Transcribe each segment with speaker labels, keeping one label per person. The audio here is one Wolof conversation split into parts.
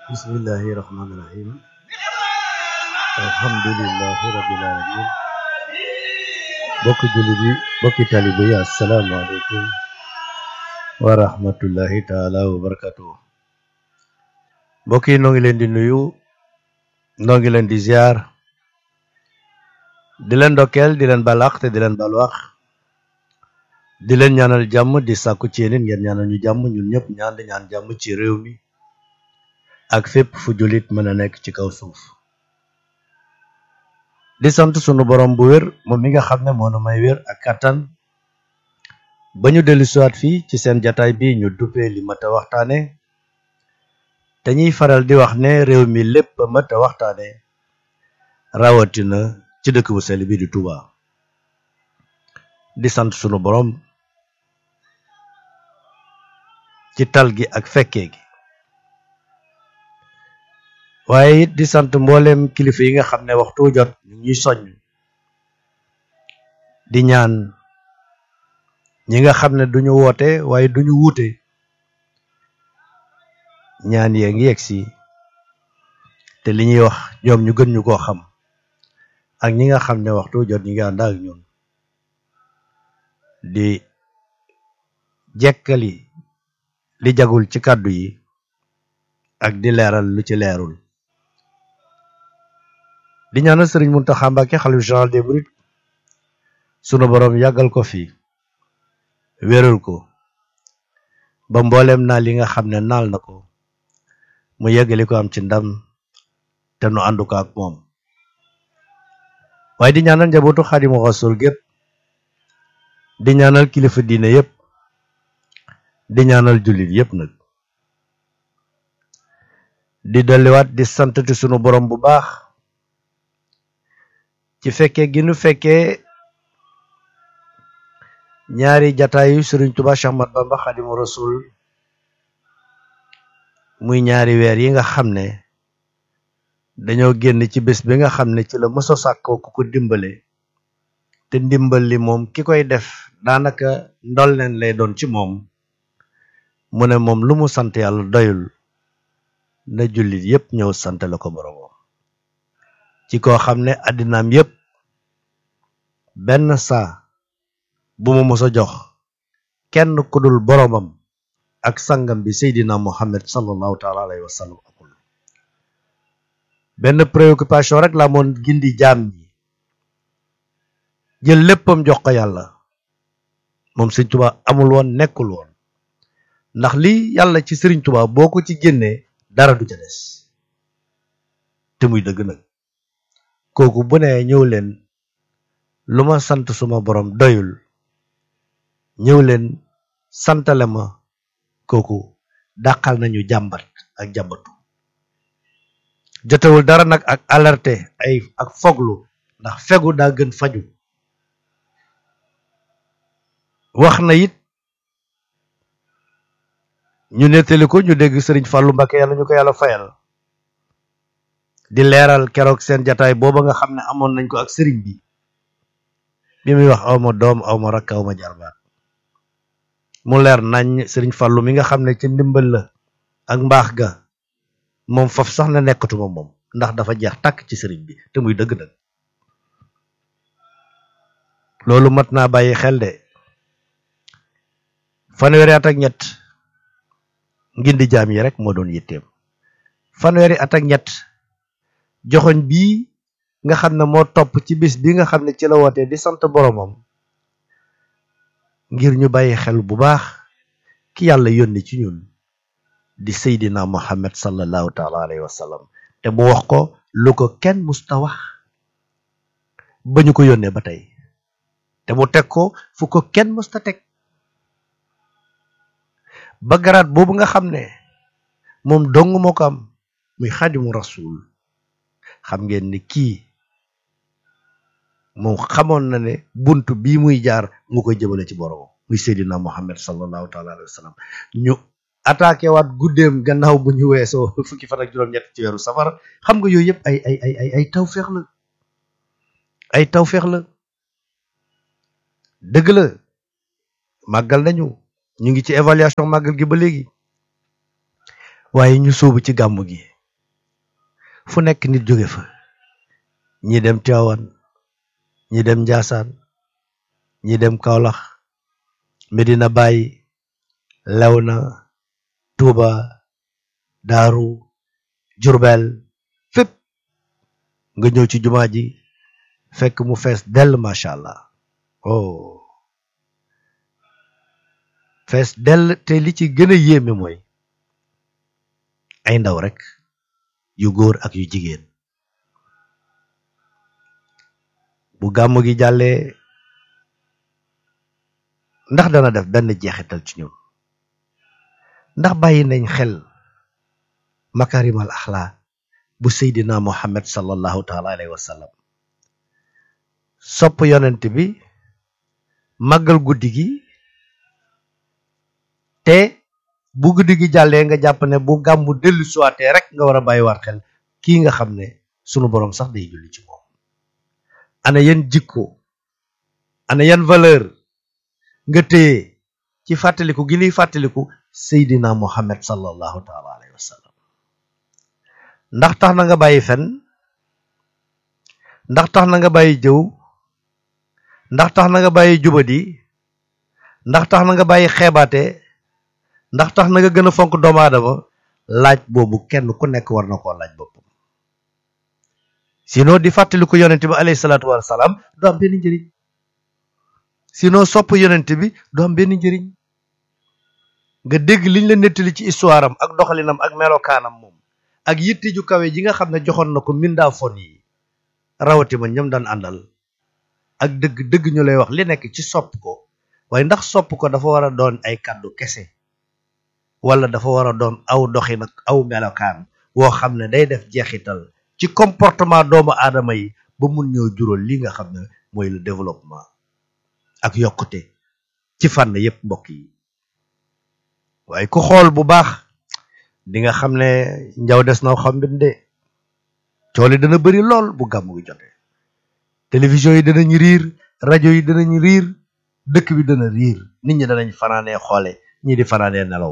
Speaker 1: bismillahi rahmaani rahim alhamdulillahi rabbil alamin bokki jullit yi bokki talibe yi asalaamaaleykum wa rahmatullahi taala wa barakatuh mbokk yi noo ngi leen di nuyu noo ngi leen di ziar di leen ndokkeel di leen balaax te di leen balwaax di leen ñaanal jàmm di sàkku ci yéen ngeen ñaanal ñu jàmm ñun ñëpp ñaan di ñaan jàmm ci réew mi ak fépp fu jullit mën a nekk ci kaw suuf di sant sunu borom bu wér moom mi nga xam ne moo nu may wér ak kattan ba ñu dellu siwaat fii ci seen jataay bi ñu duppee li mat a waxtaane te ñuy faral di wax ne réew mi lépp mat a waxtaane rawatina ci dëkk bu sell bi di Touba di sant sunu borom ci tal gi ak fekkee gi waaye it di sant mboolem kilifa yi nga xam ne waxtu jot ñu ñuy soññ di ñaan ñi nga xam ne duñu woote waaye duñu wuute ñaan yee ngi yegg si te li ñuy wax ñoom ñu gën ñu koo xam ak ñi nga xam ne waxtu jot ñi nga ànd ak ñun di jekkali li jagul ci kàddu yi ak di leeral lu ci leerul di ñaanal sëriñ Muntaxa Mbàkke xalif général des mourides sunu boroom yàggal ko fi wéral ko ba mbooleem naal yi nga xam ne naal na ko mu yeggali ko am ci ndam te nu àndu ko ak moom waaye di ñaanal njabootu Xaadimu Rasuul gépp di ñaanal kilifa diine yépp di ñaanal jullit yépp nag di dolliwaat di santati sunu borom bu baax ci fekkee gi nu fekkee ñaari jataayu Sëriñ Tuubaa Séex Ahmadu Bamba Xaadimu Rasuul muy ñaari weer yi nga xam ne dañoo génn ci bés bi nga xam ne ci la mëso sàkkoo ku ko dimbale te ndimbal li moom ki koy def daanaka ndolleen lay doon ci moom mu ne moom lu mu sant yàlla doyul na jullit yépp ñëw sant la ko boroomam ci koo xam ne àddinaam yépp benn saa bu mu mës a jox kenn ku dul boroomam ak sangam bi seydina muhammad sallallahu taala alayhi wa sallam akul benn préoccupation rek la moon gindi jaam ñi jël léppam jox ko yàlla moom sëriñ Tuubaa amul woon nekkul woon ndax li yàlla ci sëriñ Tuubaa boo ko ci génnee dara du ca des te muy dëgg nag kooku bu ne ñëw leen lu ma sant suma borom doyul ñëw leen santale ma kooku dàqal nañu jàmbat ak jàmbatu jotewul dara nag ak alerte ay ak foglu ndax fegu daa gën faju wax na it ñu nettali ko ñu dégg sëriñ Fàllu Mbàkke yàlla ñu ko yàlla fayal di leeral keroog seen jataay booba nga xam ne amoon nañ ko ak sëriñ bi bi muy wax awma doom awma rakk awma jarbaat mu leer nañ sëriñ Fàllu mi nga xam ne ca ndimbal la ak mbaax ga moom faf sax na nekkatuma moom ndax dafa jeex tàkk ci sëriñ bi te muy dëgg nag loolu mat naa bàyyi xel de fanweeri at ak ñett ngindi jaam yi rek moo doon yitteem fanweeri at ak ñett joxoñ bii nga xam ne moo topp ci bis bi nga xam ne ci la wootee di sant boromam ngir ñu bàyyi xel bu baax ki yàlla yónni ci ñun di seydina muhammad sallallahu taala alayhi wa sallam te mu wax ko lu ko kenn musta wax ba ñu ko yónnee ba tey te mu teg ko fu ko kenn musta teg ba garaat boobu nga xam ne moom dong moo ko am muy xadimu rasul xam ngeen ni kii moom xamoon na ne bunt bii muy jaar mu koy jëmale ci boromam muy seydina muhammad sallallahu taala alayhi wa sallam ñu attaqué waat guddeem gannaaw bu ñu weesoo fukki fan ak juróom-ñett ci weeru safar xam nga yooyu yëpp ay ay ay ay ay tawféex la ay tawféex la dëgg la màggal nañu ñu ngi ci évaluation màggal gi ba léegi waaye ñu sóobu ci gàmmu gi fu nekk nit jóge fa ñi dem Tivaouane ñi dem Njaasaan ñi dem Kaolack Medina Baye Léona Touba Daaru Jurbel fépp nga ñëw ci jumaa ji fekk mu fees dell macha allah oh fees dell te li ci gën a yéeme mooy ay ndaw rek yu góor ak yu jigéen bu gàmm gi jàllee ndax dana def benn jeexital ci ñun ndax bàyyi nañ xel makarimal axlaa bu seydina muhammad sallallahu taala alayhi wa sallam sopp yonent bi màggal guddi gi te bu guddi gi jàllee nga jàpp ne bu gàmmu dellu suwaatee rek nga war a bàyyiwaat xel kii nga xam ne sunu boroom sax day julli ci moom ana yan jikko ana yan valeur nga téye ci fàttaliku gi liy fàttaliku seydina muhammad sallallahu taala alayhi wa sallam ndax tax na nga bàyyi fen ndax tax na nga bàyyi jëw ndax tax na nga bàyyi jubadi ndax tax na nga bàyyi xeebaate ndax tax na nga gën a fonk doomu aadama laaj boobu kenn ku nekk war na koo laaj boppam sinon di fàttaliku yonent bi alayhi salaatu wasalaam du am benn njëriñ sinon sopp yonent bi du am benn njëriñ nga dégg liñ la nettali ci histoire am ak doxalinam ak melokaanam moom ak yitte ju kawe ji nga xam ne joxoon na ko mindaa fon yi rawati ma ñoom daan àndal ak dëgg dëgg ñu lay wax li nekk ci sopp ko waaye ndax sopp ko dafa war a doon ay kàddu kese wala dafa war a doon aw doxin ak aw melokaan woo xam ne day def jeexital ci comportement doomu aadama yi ba mun ñoo jural li nga xam ne mooy le développement ak yokkute ci fànn yépp mbokk yi waaye ku xool bu baax di nga xam ne njaw des na xam de cooli dana bëri lool bu gàmmu gi jotee télévision yi danañ riir rajo yi danañ riir dëkk bi dana riir nit ñi danañ fanaanee xoole ñii di fanaanee nelaw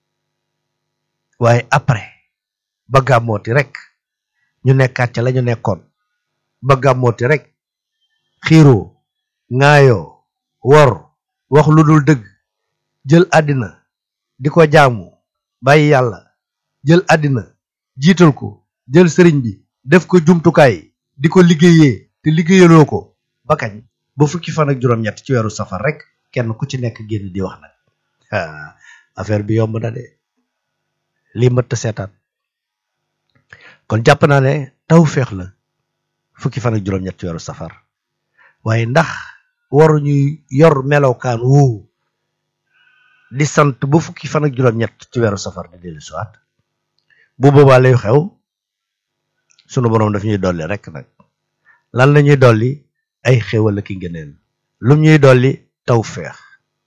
Speaker 1: waaye après ba gàmmooti rek ñu nekkaat ca la ñu nekkoon ba gàmmooti rek xiiroo ŋaayoo wor wax lu dul dëgg jël àddina di ko jaamu bàyyi yàlla jël àddina jiital ko jël sëriñ bi def ko jumtukaay di ko liggéeyee te liggéeyaloo ko ba kañ ba fukki fan ak juróom-ñett ci weeru safar rek kenn ku ci nekk génn di wax nag affaire bi yomb na de lii mëtt seetaan kon jàpp naa ne taw féex la fukki fan ak juróom-ñett ci weeru safar waaye ndax waruñuy yor melokaan woowu di sant ba fukki fan ak juróom-ñett ci weeru safar di dellu siwaat bu boobaa lay xew sunu boroom daf ñuy dolli rek nag lan la ñuy dolli ay xéwal ki ngëneel lum ñuy dolli taw feex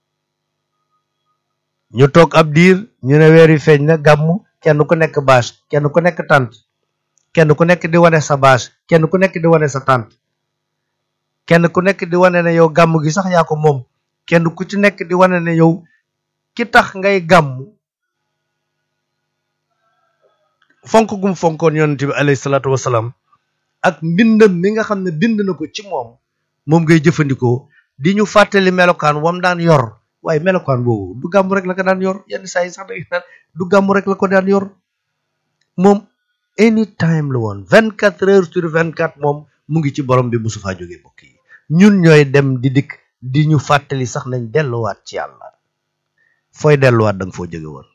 Speaker 1: ñu toog ab diir ñu ne weer wi feeñ na gàmmu kenn ku nekk bâche kenn ku nekk tànt kenn ku nekk di wane sa bâche kenn ku nekk di wane sa tànt kenn ku nekk di wane ne yow gàmm gi sax yaa ko moom kenn ku ci nekk di wane ne yow ki tax ngay gàmm fonk gum fonkoon yonent bi alayhi salaatu wasalaam ak mbindam mi nga xam ne bind na ko ci moom moom ngay jëfandikoo di ñu fàttali melokaan wam daan yor waaye melokaan boobu du gàmm rek la ko daan yor yenn saa yi sax da naan du gàmm rek la ko daan yor moom anytime la woon vingt quatre heures sur vingt quatre moom mu ngi ci borom bi musu faa jógee mbokk yi ñun ñooy dem di dikk di ñu fàttali sax nañ delluwaat ci yàlla fooy delluwaat da nga foo jóge woon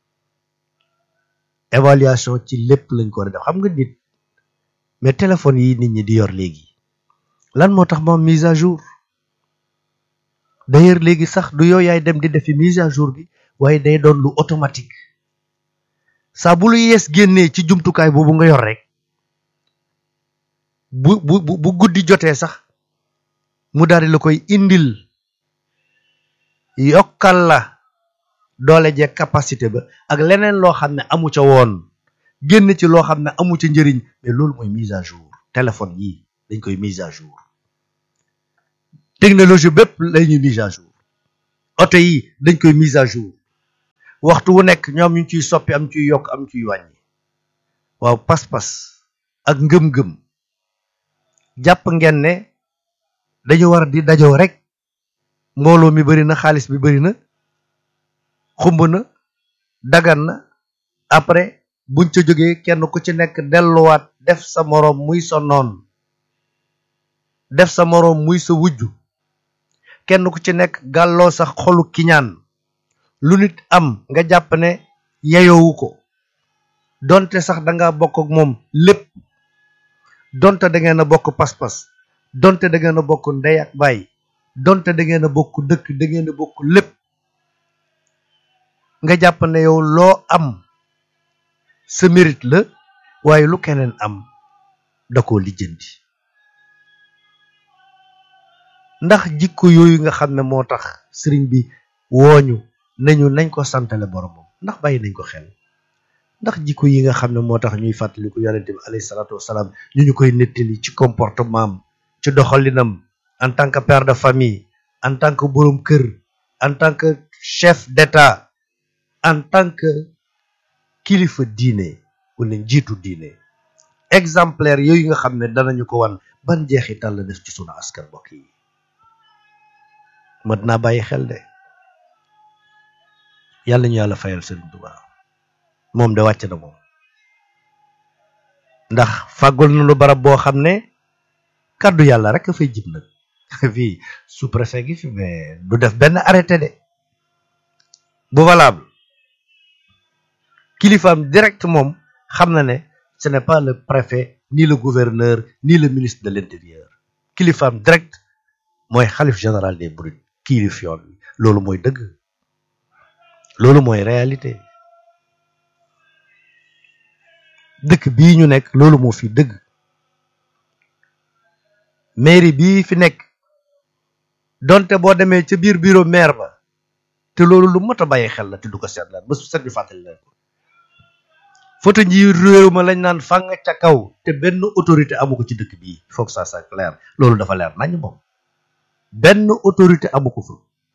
Speaker 1: évaluation ci lépp lañ ko war a def xam nga nit mais téléphone yi nit ñi di yor léegi lan moo tax moom mise à jour d'ailleurs léegi sax du yow yaay dem di defi mise à jour bi waaye day doon lu automatique saa bu lu yees génnee ci jumtukaay boobu nga yor rek bu bu bu guddi jotee sax mu daal di la koy indil yokkal la doole jeeg capacité ba ak leneen loo xam ne amu ca woon génn ci loo xam ne amu ca njëriñ mais loolu mooy mise à jour téléphone yi dañ koy mise à jour technologie bépp lay ñuy mise à jour oto yi dañ koy mise à jour waxtu wu nekk ñoom ñu ciy soppi am ciy yokk am ciy wàññi waaw pas-pas ak ngëm-ngëm jàpp ngeen ne dañu war di dajoo rek mbooloo mi bari na xaalis bi bari na xumb na dagan na après buñ ca jógee kenn ku ci nekk delluwaat def sa moroom muy sa noon def sa moroom muy sa wujju kenn ku ci nekk gàlloo sa xolu kiñaan lu nit am nga jàpp ne yeyowu ko donte sax danga bokk ak moom lépp donte da ngeen a bokk pas-pas donte da ngeen a bokk ndey ak baay donte da ngeen a bokk dëkk da ngeen a bokk lépp nga jàpp ne yow loo am sa mérite la waaye lu keneen am da koo lijjanti ndax jikko yooyu nga xam ne moo tax sëriñ bi wooñu nañu nañ ko santale boromam ndax bàyyi nañ ko xel ndax jikko yi nga xam ne moo tax ñuy fàttaliku yonente bi alayhi salaatu wasalaam ñu ñu koy nettali ci comportement am ci doxalinam en tant que père de famille en tant que borom kër en tant que chef d'état en tant que kilifa diine wala njiitu diine exemplaire yooyu nga xam ne danañu ko wan ban jeexital la def ci sunu askan mbokk yi mat naa bàyyi xel de yàlla ñu yàlla fayal Sëriñ Tuubaa moom de wàcc na moom ndax fàggul na lu barab boo xam ne kàddu yàlla rek a fay jib nag fii sous-préfet gi fi mais du def benn arrêté de bu valable kilifaam direct moom xam na ne ce n'est pas le préfet ni le gouverneur ni le ministre de l'intérieur kilifaam direct mooy xalif général des mourides kilif yoon wi loolu mooy dëgg loolu mooy réalité dëkk bii ñu nekk loolu moo fi dëgg mairie bii fi nekk donte boo demee ca biir bureau maire ba te loolu lu mot a bàyyi xel la te du ko seetlaat ba su set bi fàttali leen ko photo nji réew ma lañ naan fàng ca kaw te benn autorité amu ko ci dëkk bii il faut que ça soit clair loolu dafa leer nañ moom benn autorité amu ko fa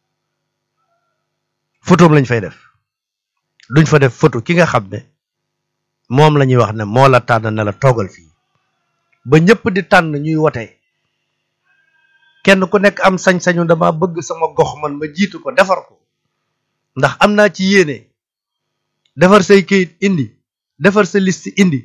Speaker 1: photoom lañ fay def duñ fa def photo ki nga xam ne moom la ñuy wax ne moo la tànn ne la toogal fii ba ñëpp di tànn ñuy wote kenn ku nekk am sañ-sañu dama bëgg sama gox man ma jiitu ko defar ko ndax am naa ci yéene defar say kayit indi defar sa liste indi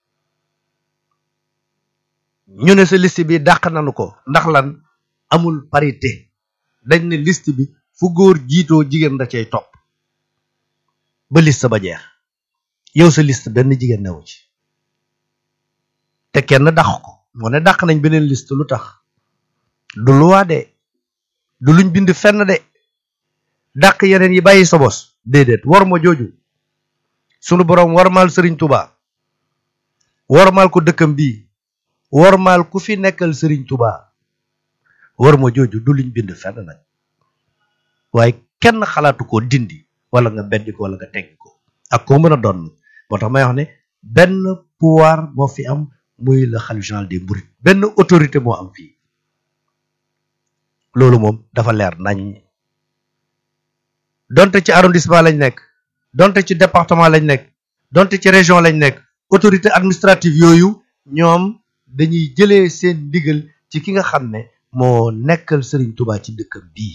Speaker 1: ñu ne sa liste bi dàq nañu ko ndax lan amul parité dañ ne liste bi fu góor jiitoo jigéen da cay topp ba liste ba jeex yow sa liste benn jigéen newu ci te kenn dàq ko moo ne dàq nañ beneen liste lu tax du luwaa de du luñ bind fenn de dàq yeneen yi bàyyi sa bos déedéet war ma jooju sunu boroom warmaal sëriñ Tuubaa warmaal ko dëkkam bii warmaal ku fi nekkal sëriñ Tuubaa war ma jooju du luñ bind fenn nag waaye kenn xalaatu ko dindi wala nga beddi ko wala nga teggi ko ak koo mën a doon moo tax may wax ne benn pouvoir moo fi am muy le khalife général des mourides benn autorité moo am fii loolu moom dafa leer nañ donte ci arrondissement lañ nekk donte ci département lañ nekk donte ci région lañ nekk autorité administrative yooyu ñoom dañuy jëlee seen ndigal ci ki nga xam ne moo nekkal Serigne Touba ci dëkkam bii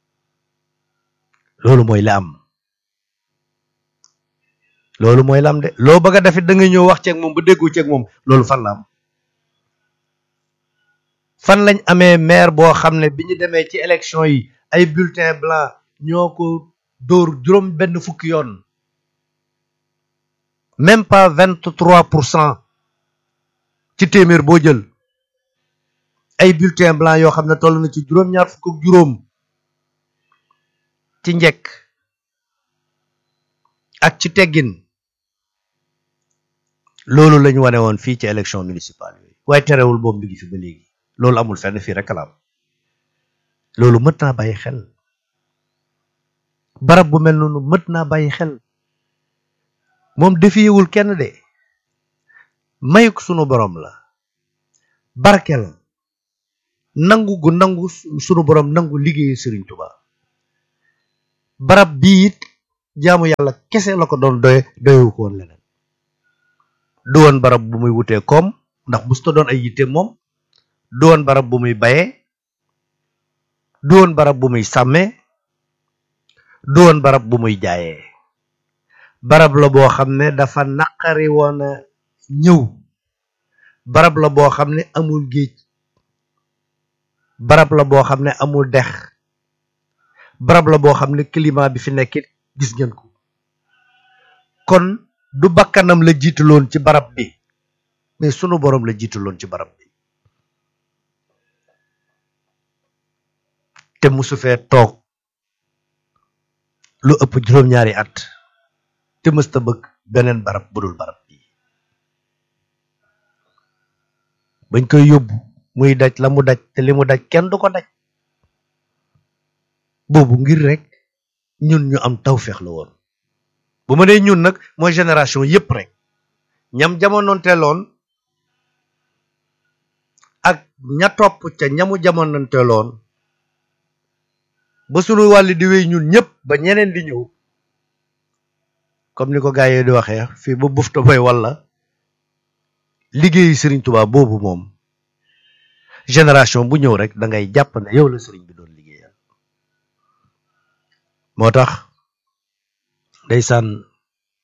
Speaker 1: loolu mooy la am loolu mooy la am de loo bëgg a defit da nga ñëw wax ceeg moom ba déggoo ceeg moom loolu fan la am fan lañ amee maire boo xam ne bi ñu demee ci élection yi ay bulletin blanc ñoo ko dóor juróom benn fukki yoon même pas vingt trois pour cent ci téeméer boo jël ay bulletin blanc yoo xam ne toll na ci juróom-ñaar fukk ak juróom ci njekk ak ci teggin loolu lañ wane woon fii ci élection municipale yooyu waaye terewul boobu mi ngi fi ba léegi loolu amul fenn fii rek la am loolu mët naa bàyyi xel barab bu mel noonu mët naa bàyyi xel moom defiyewul kenn de mayuk sunu borom la barkel nangu gu nangu sunu borom nangu liggéeyu Serigne Touba barab bii it jaamu yàlla kese la ko doon doye doyewu ko woon leneen du woon barab bu muy wutee koom ndax musta doon ay yitte moom du woon barab bu muy bayee du woon barab bu muy sàmmee du woon barab bu muy jaayee barab la boo xam ne dafa naqari woon a ñëw barab la boo xam ne amul géej barab la boo xam ne amul dex barab la boo xam ne climat bi fi nekkit gis ngeen ko kon du bakkanam la jiitaloon ci barab bi mais sunu boroom la jiitaloon ci barab bi te musu fee toog lu ëpp juróom-ñaari at te mësta bëgg beneen barab budul barab bi bañ koy yóbbu muy daj la mu daj te li mu daj kenn du ko daj boobu ngir rek ñun ñu am tawféex la woon bu ma nee ñun nag mooy génération yépp rek ñam jamononteeloon ak ña topp ca ñamu jamononteeloon ba sunu wàlli di wéy ñun ñëpp ba ñeneen di ñëw comme ni ko gaa yi di waxee fii ba bufta boy walla liggéeyu Serigne Touba boobu moom génération bu ñëw rek da ngay jàpp ne yow la Serigne bi doon liggéeyal moo tax ndeysaan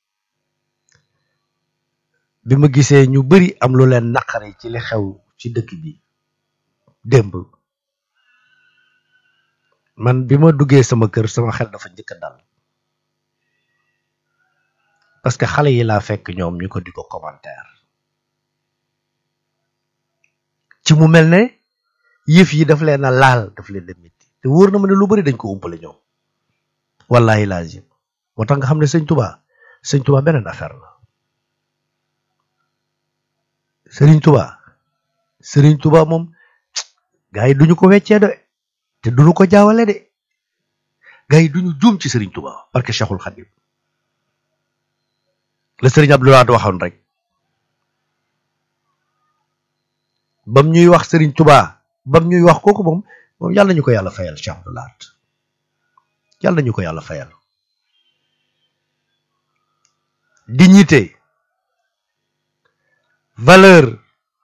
Speaker 1: bi ma gisee ñu bari am lu leen naqari ci li xew ci dëkk bi démb man bi ma duggee sama kër sama xel dafa njëkk a dal parce que xale yi laa fekk ñoom ñu ko di ko commentaire ci mu mel ne yëf yi daf leen a laal daf leen a métti te wóor na ma ne lu bari dañ ko umpale ñoom wallahi lazim moo tax nga xam ne sëñ Touba sëñ Touba beneen affaire la sëriñ Touba sëriñ Touba moom gars yi duñu ko weccee de te duñu ko jaawale de gars yi duñu juum ci sëriñ Touba parce que Cheikhul Khadim la sëriñ Abdoulaye waxoon rek bam ñuy wax sëriñ Touba bam ñuy wax kooku moom moom yàlla ñu ko yàlla fayal Cheikh Abdoulaye yàlla ñu ko yàlla fayal dignité valeur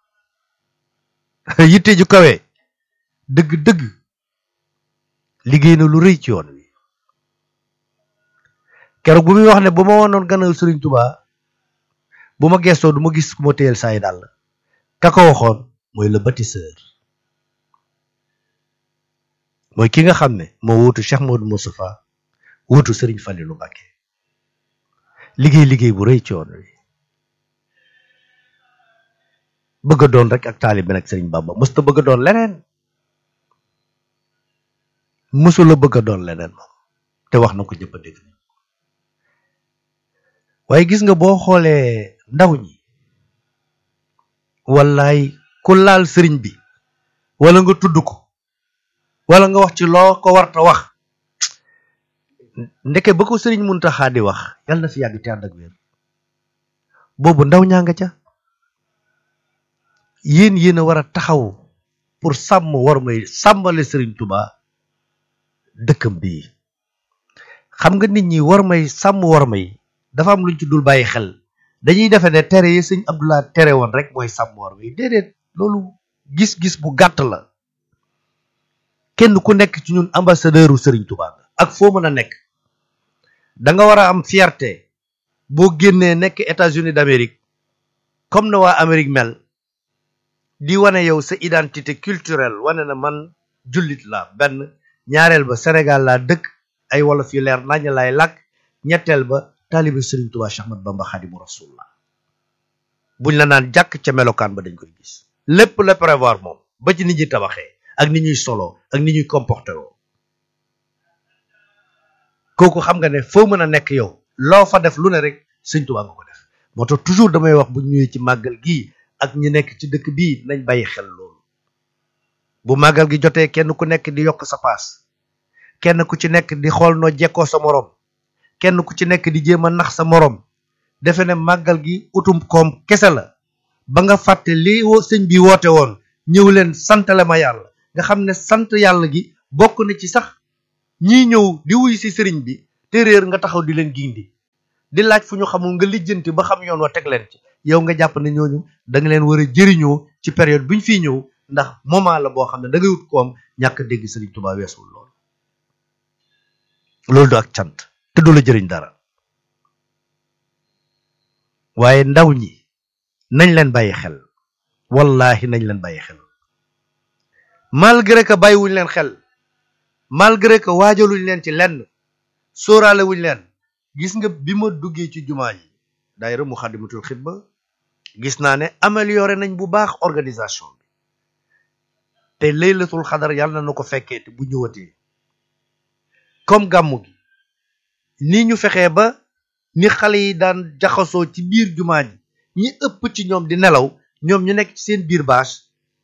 Speaker 1: yitte ju kawe dëgg-dëgg liggéey na lu rëy ci yoon wi keroog bu muy wax ne bu ma woonoon gannaaw Serigne Touba bu ma gestoo du ma gis ku ma téyel saay dàll ka ko waxoon mooy le bâtisseur mooy ki nga xam ne moo wuutu Cheikh Modou Moustapha wuutu Serigne Fallilou Mbacké liggéey liggéey bu rëy ci yoon wi bëgg a doon rek ak taalibe nag Serigne Bamba mësta bëgg a doon leneen mësula bëgg a doon leneen moom te wax na ko ñëpp a dégg waaye gis nga boo xoolee ndaw ñi wallaay ku laal sëriñ bi wala nga tudd ko wala nga wax ci loo ko warta wax ndeke ba ko sëriñ Muntaxa di wax yàlla na fi yàgg te ànd ak wér boobu ndaw ñaa nga ca yéen yéen a war a taxaw pour sàmm war may sàmmale sëriñ Tuba dëkkam bii xam nga nit ñi war may sàmm war may dafa am luñ ci dul bàyyi xel dañuy defe ne tere yi sëñ Abdoulaye tere woon rek mooy sàmm war may déedéet loolu gis-gis bu gàtt la kenn ku nekk ci ñun ambassadeuru sëriñ Tuba nga ak foo mën a nekk da nga war a am fierté boo génnee nekk États-Unis d'Amérique comme na waa Amérique mel di wane yow sa identité culturelle wane na man jullit la benn ñaareel ba Sénégal laa dëkk ay wolof yu leer nañ lay làkk ñetteel ba taalibe Serigne Touba Cheikh Ahmad Bamba Khadimu Rasulullah buñ la naan jàkk ca melokaan ba dañ koy gis lépp la prévoir moom ba ci nit ñi tabaxee ak ni ñuy solo ak ni ñuy comporté woo kooku xam nga ne foo mën a nekk yow loo fa def lu ne rek Serigne Touba nga ko def moo tax toujours damay wax bu ñëwee ci màggal gii ak ñi nekk ci dëkk bii nañ bàyyi xel loolu bu màggal gi jotee kenn ku nekk di yokk sa paas kenn ku ci nekk di xool noo jekkoo sa moroom kenn ku ci nekk di jéem a nax sa moroom defe ne màggal gi utum koom kese la ba nga fàtte li wo sëñ bi woote woon ñëw leen santale ma yàlla nga xam ne sant yàlla gi bokk na ci sax ñii ñëw di wuy si sëriñ bi te réer nga taxaw di leen gindi di laaj fu ñu xamul nga lijjanti ba xam yoon wa teg leen ci yow nga jàpp ne ñooñu da nga leen war a jëriñoo ci période bu ñu fiy ñëw ndax moment la boo xam ne da ngay wut koom ñàkk dégg Sëriñ Tuubaa weesul loolu loolu du ak cant te du la jëriñ dara waaye ndaw ñi nañ leen bàyyi xel wallahi nañ leen bàyyi xel malgré que bàyyiwuñ leen xel malgré que waajaluñ leen ci lenn sóoraale wuñ leen gis nga bi ma duggee ci jumaa ji daayira Muxaddamatul Xidma gis naa ne amélioré nañ bu baax organisation bi te laylatul xadar yàlla na ko fekkee te bu ñëwatee comme gàmmu gi ni ñu fexee ba ni xale yi daan jaxasoo ci biir jumaa ji ñi ëpp ci ñoom di nelaw ñoom ñu nekk ci seen biir bâche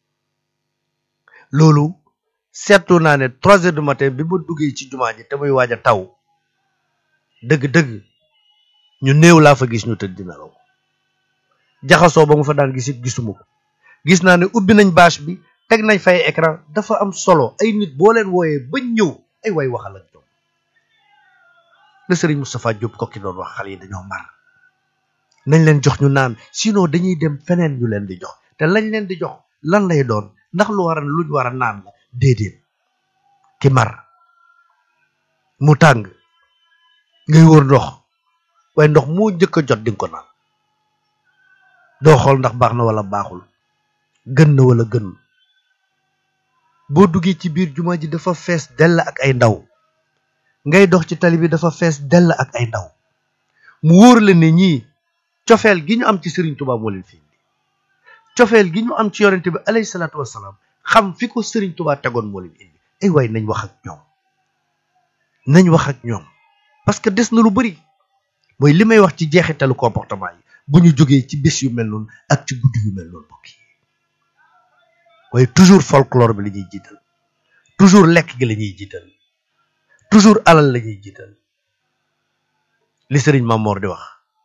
Speaker 1: loolu seetlu naa ne trois heures du matin bi ma duggee ci jumaa ji te muy waaj a taw dëgg-dëgg ñu néew laa fa gis ñu tëdd di nelaw jaxasoo ba mu fa daan gisit gisuma ko gis naa ne ubbi nañ bâche bi teg nañ fay écran dafa am solo ay nit boo leen wooyee ba ñëw ay way waxal ak ñoom la sëriñ Moustapha Diop ko ki doon wax xale yi dañoo mar nañ leen jox ñu naan sinon dañuy dem feneen ñu leen di jox te lañ leen di jox lan lay doon ndax lu war a luñ war a naan la déedéet ki mar mu tàng ngay wër ndox waaye ndox moo njëkk a jot di nga ko naan doo xool ndax baax na wala baaxul gën na wala gën boo duggee ci biir jumaa ji dafa fees dell ak ay ndaw ngay dox ci tali bi dafa fees dell ak ay ndaw mu wóor la ne ñii cofeel gi ñu am ci Sëriñ Tuubaa moo leen fi indi cofeel gi ñu am ci yonente bi alayhi salaatu wassalaam xam fi ko Sëriñ Tuubaa tegoon moo leen indi ay waay nañ wax ak ñoom nañ wax ak ñoom parce que des na lu bari mooy li may wax ci jeexitalu comportement yi bu ñu jógee ci bés yu mel noonu ak ci guddi yu mel noonu mbokk yi waaye toujours folklore bi la ñuy jiital toujours lekk gi la ñuy jiital toujours alal la ñuy jiital li sëriñ Mamor di wax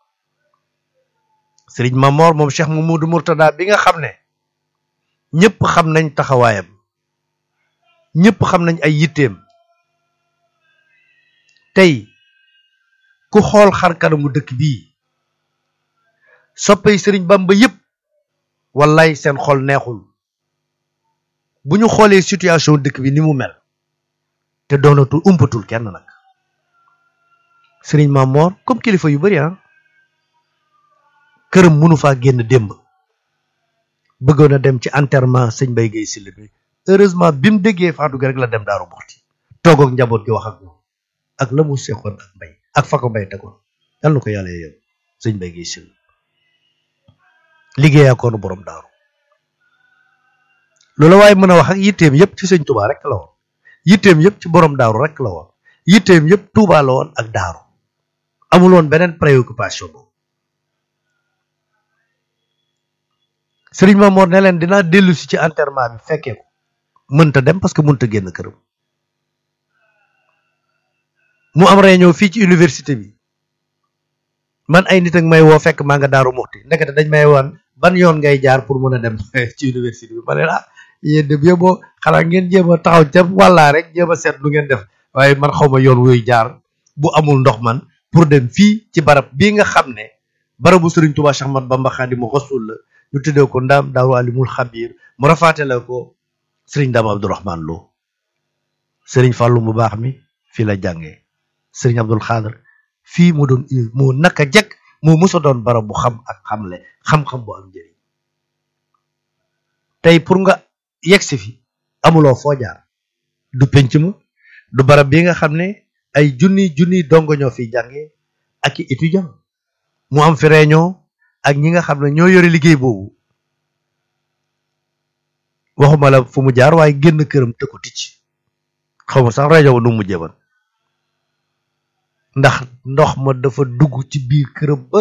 Speaker 1: sëriñ Mamor moom Cheikh Mamadou Mourtada bi nga xam ne ñëpp xam nañ taxawaayam ñëpp xam nañ ay yitteem tey ku xool xar kanamu dëkk bii soppey sëriñ Bamba yëpp wallaay seen xol neexul bu ñu xoolee situation dëkk bi ni mu mel te doonatul umpatul kenn nag sëriñ Mamor comme kilifa yu bari ah këram mënu faa génn démb bëggoon a dem ci enterrement sëñ Mbaye Guèye Sylla bi heureusement bi mu déggee faatu gi rek la dem daaru Muxti toog ak njaboot gi wax ak ñoom ak la mu seqoon ak mbay ak fa ko mbay tegoon yal na ko yàlla yow sëñ Mbaye Guèye Sylla liggéeyaa koonu borom daaru loolu waaye mën a wax ak yitteem yëpp ci sëñ Touba rek la woon yitteem yëpp ci borom daaru rek la woon yitteem yëpp Touba la woon ak daaru amul woon beneen préoccupation boobu Sëriñ Mamoor ne leen dinaa dellu si ci enterrement bi fekkee ko mënta dem parce que mënta génn këram mu am réunion fii ci université bi man ay nit ak may woo fekk maa nga daaru muxti ndekete dañ may woon ban yoon ngay jaar pour mën a dem ci université bi ma ne ah yéen de boo xanaa ngeen jéem a taxaw ca wàllaa rek jéem a seet lu ngeen def waaye man xaw ma yoon wuy jaar bu amul ndox man pour dem fii ci barab bii nga xam ne barabu Sëriñ Tuubaa Cheikh Ahmad Bamba Xaadimu Rasuul la ñu tuddee ko ndaam daaru alimul xabiir mu rafaate la ko sëriñ Ndaam Abdourahman Lo sëriñ Fàllu mu baax mi fii la jàngee sëriñ Abdul Xaadir fii mu doon moo naka jekk moo musa doon barab bu xam ak xamle xam-xam bu am njëriñ tey pour nga yegsi fi amuloo foo jaar du penc ma du barab bi nga xam ne ay junni junni dongo ñoo fi jànge ak i étudiant mu am fi réunion ak ñi nga xam ne ñoo yore liggéey boobu waxuma la fu mu jaar waaye génn këram te ko ticc xaw ma sax rajo ba nu mu mujjee man ndax ndox ma dafa dugg ci biir këram ba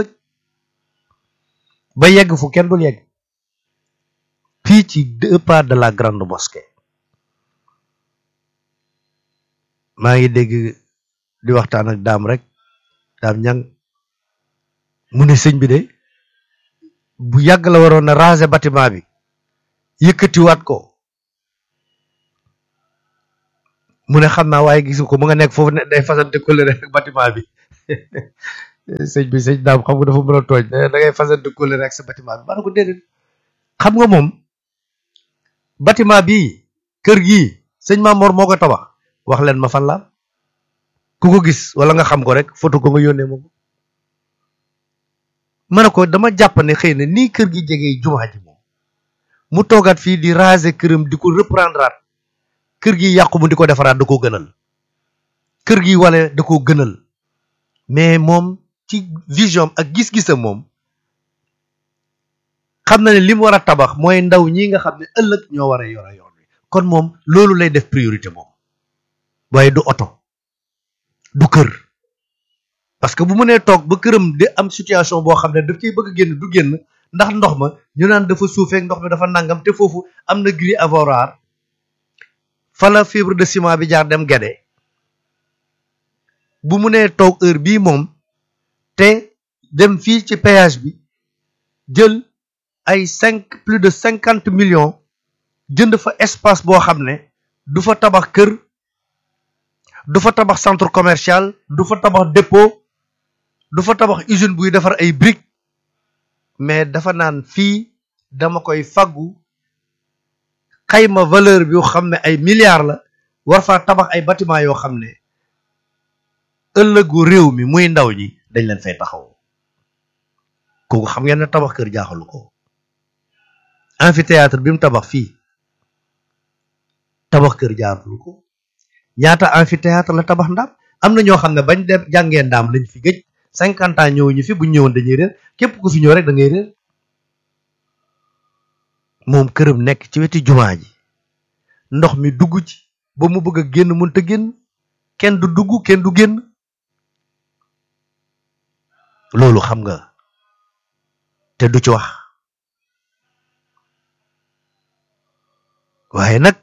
Speaker 1: ba yegg fu kenn dul yegg fii ci deux pas de la grande mosquée maa ngi dégg di waxtaan ak daam rek daam ñang mu ne sëñ bi de bu yàgg la waroon na raser bâtiment bi yëkkatiwaat ko mu ne xam naa waaye gisu ko mu nga nekk foofu ne day fasante kóllëre ak bâtiment bi sëñ bi sëñ daam xam nga dafa mën a tooñ da ngay fasante kóllëre ak sa bâtiment bi ma ne ko déedéet xam nga moom bâtiment bii kër gii sëñ Mamor moo ko tabax wax leen ma fan la ku ko gis wala nga xam ko rek photo ko nga yónnee ma ko ma ne ko dama jàpp ne xëy na nii kër gi jege jumaa ji moom mu toogaat fii di raser këram di ko reprendre kër gi yàqu mu di ko defaraat da koo gënal kër gi wala da koo gënal mais moom ci vision ak gis-gisam moom xam na ne li mu war a tabax mooy ndaw ñi nga xam ne ëllëg ñoo war a yore yoon wi kon moom loolu lay def priorité moom waaye du oto du kër parce que bu mu nee toog ba këram di am situation boo xam ne daf ciy bëgg génn du génn ndax ndox ma ñu naan dafa suufeek ndox mi dafa nangam te foofu am na grille avorar fa la fibre de ciment bi jaar dem gede bu mu nee toog heure bii moom te dem fii ci péage bi jël ay cinq plus de cinquante millions jënd fa espace boo xam ne du fa tabax kër du fa tabax centre commercial du fa tabax dépôt du fa tabax usine buy defar ay briques mais dafa naan fii dama koy faggu xayma valeur bi yoo xam ne ay milliards la war faa tabax ay bâtiment yoo xam ne ëllëgu réew mi muy ndaw ñi dañ leen fay taxaw kooku xam ngeen ne tabax kër jaaxalu ko amphithéâtre bi mu tabax fii tabax kër jaaxalu ko ñaata amphithéâtre la tabax ndaam am na ñoo xam ne bañ dem jàngee ndaam lañ fi gëj cinquante ans ñëw ñu fi buñ ñëwoon dañuy réer képp ku fi ñëw rek da ngay réer moom këram nekk ci weti jumaa ji ndox mi dugg ci ba mu bëgg a génn mënta génn kenn du dugg kenn du génn loolu xam nga te du ci wax waaye nag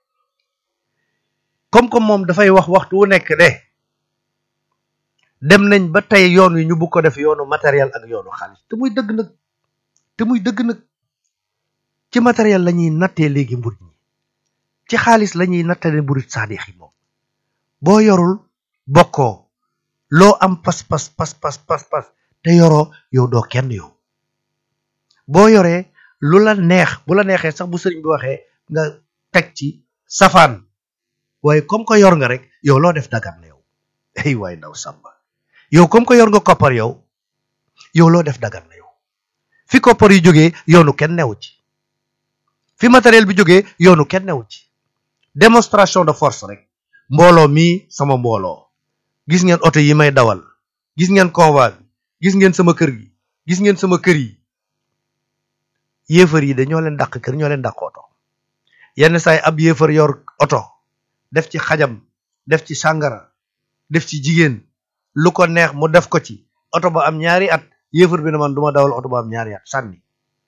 Speaker 1: comme comme moom dafay wax waxtu wu nekk de dem nañ ba tey yoon wi ñu bugg ko def yoonu matériel ak yoonu xaalis te muy dëgg nag te muy dëgg nag ci matériel la ñuy nattee léegi mbur ñi ci xaalis la ñuy nattale mburit saadix yi moom boo yorul bokkoo loo am pas pas pas pas pas pas te yoroo yow doo kenn yow boo yoree lu la neex bu la neexee sax bu sëriñ bi waxee nga teg ci safaan waaye comme que yor nga rek yow loo def dagan na yow ay waay ndaw sàmba yow comme que yor nga koppar yow yow loo def dagan na yow fi koppar yi jógee yoonu kenn newu ci fi matériel bi jógee yoonu kenn newu ci démonstration de force rek mbooloo mii sama mbooloo gis ngeen oto yi may dawal gis ngeen convoi bi gis ngeen sama kër gi gis ngeen sama kër yi yéefar yi de ñoo leen dàq kër ñoo leen dàq oto yenn saay ab yéefar yor oto def ci xajam def ci sàngara def ci jigéen lu ko neex mu def ko ci oto ba am ñaari at yéefar bi ne man duma dawal oto ba am ñaari at sànni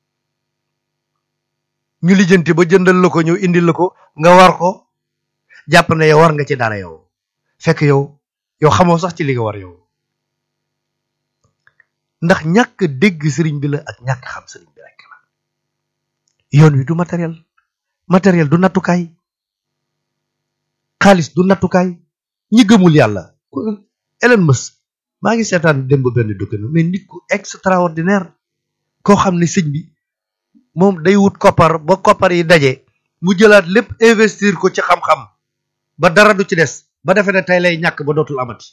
Speaker 1: ñu lijjanti ba jëndal la ko ñëw indil la ko nga war ko jàpp ne yow war nga ci dara yow fekk yow yow xamoo sax ci li nga war yow ndax ñàkk dégg sëriñ bi la ak ñàkk xam sëriñ bi rek la yoon wi du matériel matériel du nattukaay xaalis du nattukaay ñi gëmul yàlla Elon Musk maa ngi seetaan démb benn document mais nit ku extraordinaire koo xam ne sëñ bi moom day wut koppar ba koppar yi daje mu jëlaat lépp investir ko ci xam-xam ba dara du ci des ba defee ne tey lay ñàkk ba dootul amati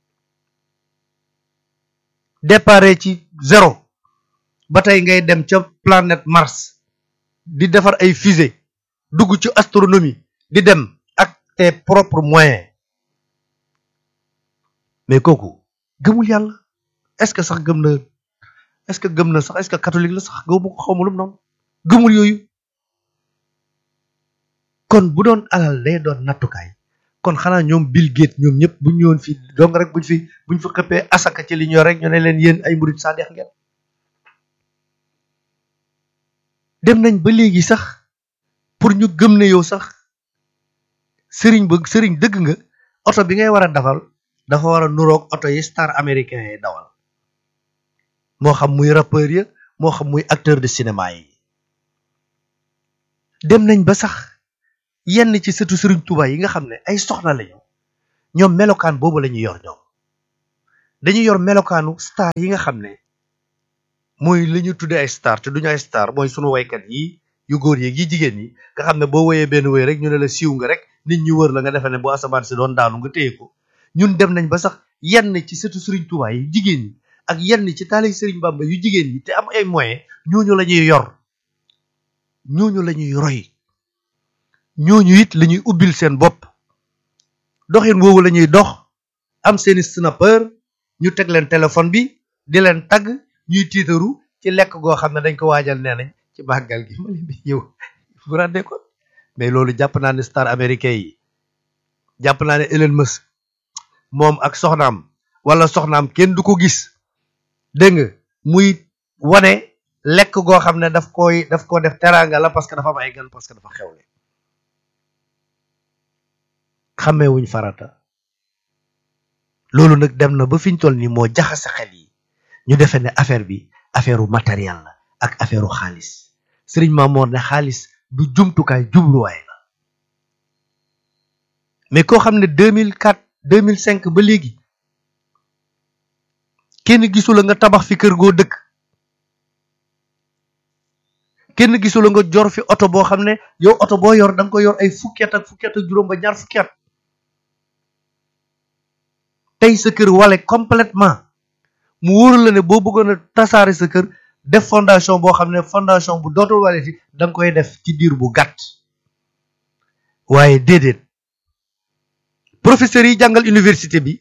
Speaker 1: dépare ci zéro ba tey ngay dem ca planète Mars di defar ay fusée dugg ci astronomie di dem ak tes propres moyens mais kooku gëmul yàlla est-ce que sax gëm na est-ce que gëm na sax est-ce que catholique la sax gëmu ko xawma lu mu noonu gëmul yooyu kon bu doon alal day doon nattukaay kon xanaa ñoom Bill Gates ñoom ñëpp buñ ñëwoon fii donc rek buñ fi buñ fi xëppee asaka ci li ñoo rek ñu ne leen yéen ay murid saadeex ngeen dem nañ ba léegi sax pour ñu gëm ne yow sax sëriñ ba sëriñ dëgg nga oto bi ngay war a dafal dafa war a nuroog oto yi star américain yi dawal moo xam muy rappeur ya moo xam muy acteur de cinéma yi dem nañ ba sax yenn ci sëtu sëriñ Tuubaa yi nga xam ne ay soxna lañu ñoom melokaan boobu la ñuy yor ñoom dañuy yor melokaanu star yi nga xam ne mooy li ñu tuddee ay star te duñu ay star mooy sunu waykat yi yu góor yeeg yi jigéen ñi nga xam ne boo woyee benn woy rek ñu ne la siiw nga rek nit ñi wër la nga defee ne bu asamaan si doon daanu nga téye ko ñun dem nañ ba sax yenn ci sëtu Sëriñ Tuubaa yi jigéen ñi ak yenn ci taali Sëriñ Bàmba yu jigéen ñi te am ay moyens ñooñu la ñuy yor ñooñu la ñuy roy ñooñu it la ñuy ubbil seen bopp doxin woowu la ñuy dox am seeni snapper ñu teg leen téléphone bi di leen tagg ñuy tiitaru ci lekk goo xam ne dañ ko waajal nee nañ ci màggal gi ma leen di yow bu rendee ko mais loolu jàpp naa ne star américain yi jàpp naa ne Elon Musk moom ak soxnaam wala soxnaam kenn du ko gis dégg nga muy wane lekk goo xam ne daf koy daf ko def teraanga la parce que dafa am ay gan parce que dafa xewle xàmmeewuñ farata loolu nag dem na ba fi ñu toll nii moo jaxase xel yi ñu defee ne affaire bi affaire u matériel la ak affaire u xaalis sëriñ Maamoor ne xaalis du jumtukaay jubluwaay la mais koo xam ne 2004 2005 ba léegi kenn gisula nga tabax fi kër goo dëkk kenn gisula nga jor fi oto boo xam ne yow oto boo yor da nga ko yor ay fukki at ak fukki at ak juróom ba ñaar fukki at tey sa kër wale complètement mu wóoru la ne boo bëggoon a tasaare sa kër def fondation boo xam ne fondation bu dootul wale fi da nga koy def ci diir bu gàtt waaye déedéet professeurs yi jàngal université bi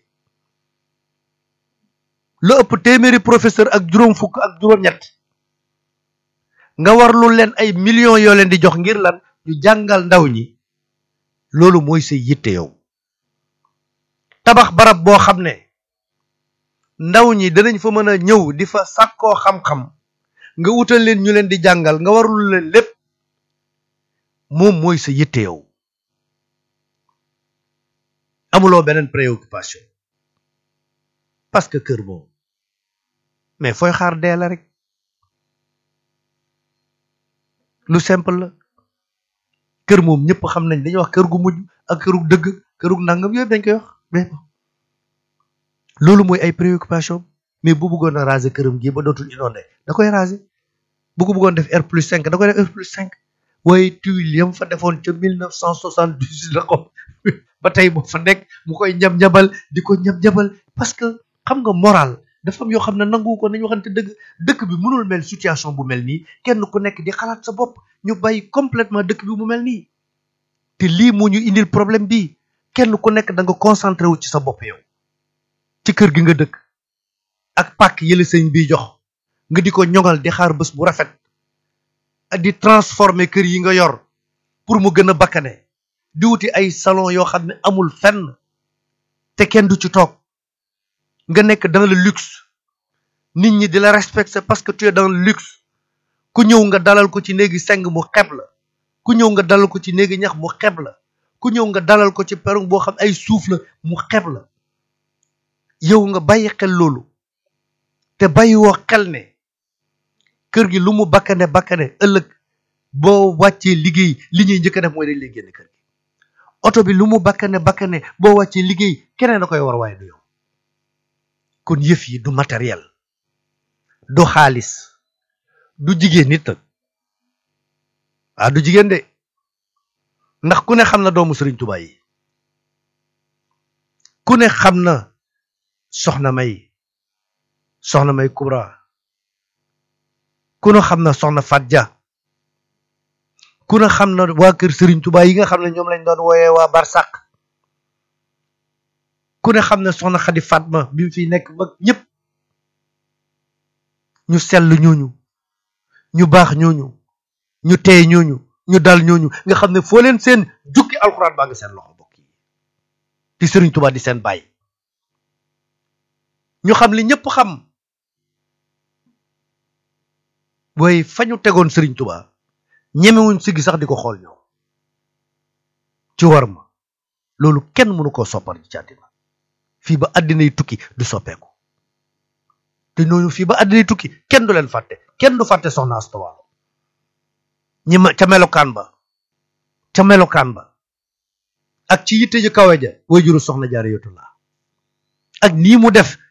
Speaker 1: lu ëpp téeméeri professeur ak juróom fukk ak juróom-ñett nga war lu leen ay millions yoo leen di jox ngir lan ñu jàngal ndaw ñi loolu mooy sa yitte yow tabax barab boo xam ne ndaw ñi danañ fa mën a ñëw di fa sàkkoo xam-xam nga wutal leen ñu leen di jàngal nga warul leen lépp moom mooy sa yitte yow amuloo beneen préoccupation parce que kër moom mais fooy xaar dee la rek lu simple la kër moom ñëpp xam nañ dañuy wax kër gu mujj ak këru dëgg këru nangam yooyu dañ koy wax mais loolu mooy ay préoccupation mais bu bëggoon a raser këram gi ba dootul inondé da koy raser bu ko bëggoon def R plus 5 da koy def R plus 5 waaye tuile yam fa defoon ca 1978 la ko ba tey moo fa nekk mu koy ñab-ñabal di ko ñab-ñabal parce que xam nga moral dafa am yoo xam ne nangu ko nañu waxante dëgg dëkk bi mënul mel situation bu mel nii kenn ku nekk di xalaat sa bopp ñu bàyyi complètement dëkk bi mu mel nii te lii moo ñu indil problème bi kenn ku nekk da nga concentré wu ci sa bopp yow ci kër gi nga dëkk ak pàkk yële sëñ bi jox nga di ko ñoŋal di xaar bés bu rafet di transformer kër yi nga yor pour mu gën a bakkane di wuti ay salon yoo xam ne amul fenn te kenn du ci toog nga nekk dans le luxe nit ñi di la respecter parce que tu es dans le luxe ku ñëw nga dalal ko ci néegi seng mu xeb la ku ñëw nga dalal ko ci néegi ñax mu xeb la ku ñëw nga dalal ko ci perron boo xam ay suuf la mu xeb la yow nga bàyyi xel loolu te bàyyi woo xel ne kër gi lu mu bakkane bakkane ëllëg boo wàccee liggéey li ñuy njëkk a def mooy dañ lay génn kër gi oto bi lu mu bakkane bakkane boo wàccee liggéey keneen da koy war waaye du yow kon yëf yi du matériel du xaalis du jigéen nit nag ah du jigéen de ndax ku ne xam na doomu Sëriñ Tuubaa yi ku ne xam na soxna may soxna may Kubra ku ne xam na soxna Fat Ja ku ne xam na waa kër Sëriñ Tuubaa yi nga xam ne ñoom lañ doon wooyee waa Barsàq ku ne xam ne soxna Xadi Fatma bi mu fi nekk mag ñëpp ñu sell ñooñu ñu baax ñooñu ñu teey ñooñu ñu dal ñooñu nga xam ne foo leen seen jukki alxuraan baa ngi seen loxo bokk yi di Sëriñ Tuubaa di seen bàyyi ñu xam li ñëpp xam waaye fa ñu tegoon Sëriñ Tuubaa ñemewuñ siggi sax di ko xool ñoom ci war ma loolu kenn mënu koo soppar ci àddina fii ba àddina yi tukki du soppeeku te ñooñu fii ba àddina yi tukki kenn du leen fàtte kenn du fàtte soxna Asta Walo ñi ma ca melokaan ba ca melokaan ba ak ci yitte ju kawe ja way juru soxna Jaaratullaa ak nii mu def